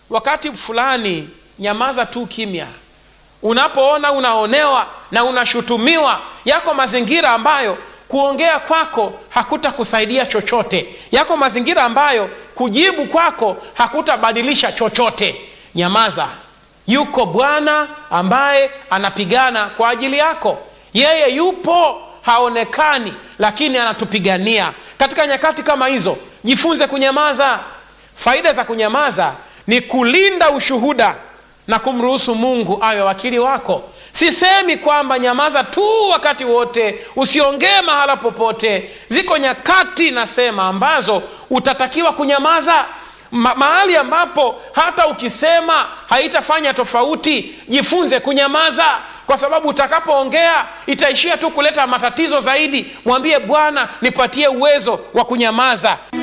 wakati fulani nyamaza tu kimya unapoona unaonewa na unashutumiwa yako mazingira ambayo kuongea kwako hakutakusaidia chochote yako mazingira ambayo kujibu kwako hakutabadilisha chochote nyamaza yuko bwana ambaye anapigana kwa ajili yako yeye yupo haonekani lakini anatupigania katika nyakati kama hizo jifunze kunyamaza faida za kunyamaza ni kulinda ushuhuda na kumruhusu mungu awe wakili wako sisemi kwamba nyamaza tu wakati wote usiongee mahala popote ziko nyakati nasema ambazo utatakiwa kunyamaza Ma- mahali ambapo hata ukisema haitafanya tofauti jifunze kunyamaza kwa sababu utakapoongea itaishia tu kuleta matatizo zaidi mwambie bwana nipatie uwezo wa kunyamaza